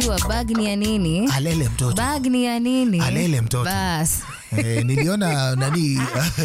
Wa bag ni ya nini? alele mtoto Bag ni ya nini? Alele mtoto. Bas. eh, niliona nani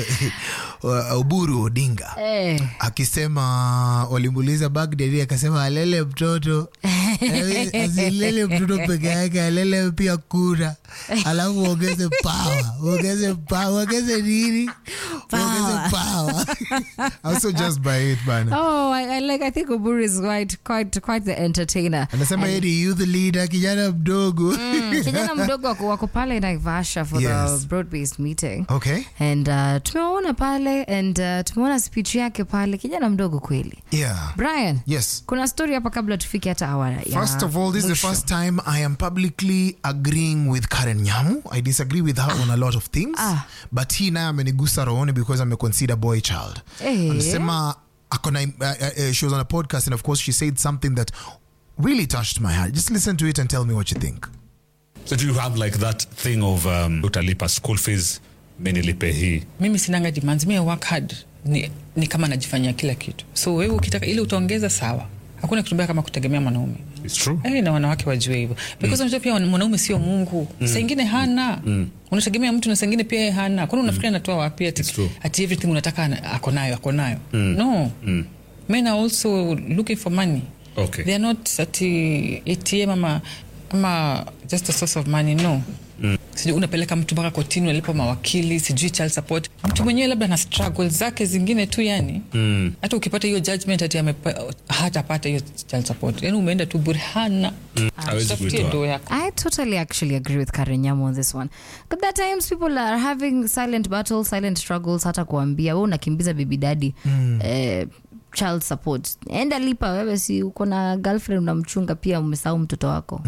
Uburu Odinga Eh. akisema walimuuliza Baghdadi akasema alele mtoto Eh, asilele mtoto peke yake alele pia kura alafu uongeze pawa uongeze pawa uongeze nini uongeze pawa also just by it bana Oh, I, I like. I think Uburu is quite, quite, quite the entertainer. anasema yeye ni youth leader kijana mdogo Mm, kijana mdogo wako, wako pale Naivasha for Yes. the broad based meeting okay and uh, tumeona pale and uh, tumeona speech yake pale, kijana mdogo kweli. yeah Brian, yes kuna story hapa kabla tufike hata awa ya First of all, this is the mwisho. first time I am publicly agreeing with Karen Nyamu. I disagree with her on a lot of things, Ah. but he naye amenigusa rohoni because I'm a consider boy child. Eh. Anasema akona, uh, uh, uh, she was on a podcast and of course she said something that really touched my heart. Just listen to it and tell me what you think. So do you have like that thing of um, utalipa school fees mi nilipe hii mimi sinanga demands mi I work hard ni, ni kama najifanyia kila kitu so wewe ukitaka ili utaongeza sawa hakuna kitu mbaya kama kutegemea mwanaume It's true. Eh, na wanawake wajue hivyo because unajua pia mwanaume sio mungu mm. saa ingine hana mm. unategemea mtu na saa ingine pia yeye hana kwani unafikiria anatoa wapi ati, It's true. ati everything unataka ana- ako nayo ako nayo no men are also looking for money Okay. they are not ati atm ama, ama just a source of money no sijui unapeleka mtu mpaka kotini unalipa mawakili sijui child support mtu mwenyewe labda na struggle zake zingine tu yani hata ukipata hiyo judgment ati amepa- hatapata hiyo child support yani umeenda tu bure hana Hawezi Tafutie kuitoa. doo yako I totally actually agree with Karen Nyamu on this one. But at times people are having silent battles, silent struggles, hata kuambia wewe unakimbiza baby daddy eh, child support. Enda lipa wewe, si uko na girlfriend unamchunga pia, umesahau mtoto wako.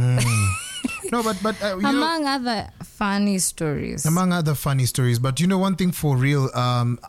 No, but but uh, you know, Among other funny stories. among other funny stories. But you know, one thing for real, um,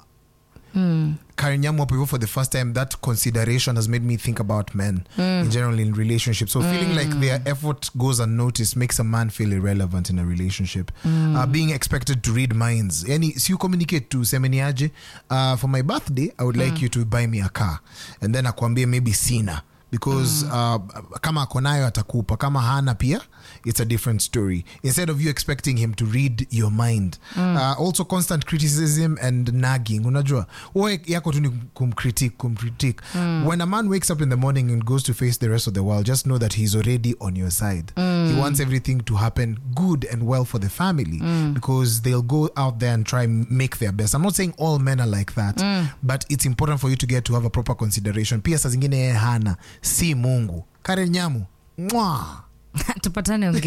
Karen Nyamu hapo hivyo for the first time, that consideration has made me think about men in general in relationships. So feeling like their effort goes unnoticed makes a man feel irrelevant in a relationship. Uh, being expected to read minds. Yani, si you communicate to semeniaje, uh, for my birthday, I would like you to buy me a car. And then akwambie maybe sina. because uh, kama ako nayo atakupa kama hana pia it's a different story instead of you expecting him to read your mind uh, also constant criticism and nagging unajua we yako tu ni kumcritique kumcritique when a man wakes up in the morning and goes to face the rest of the world just know that he's already on your side he wants everything to happen good and well for the family because they'll go out there and try and make their best i'm not saying all men are like that but it's important for you to get to have a proper consideration pia saa zingine yeye hana si mungu karen nyamu mwa Tupatane ongea.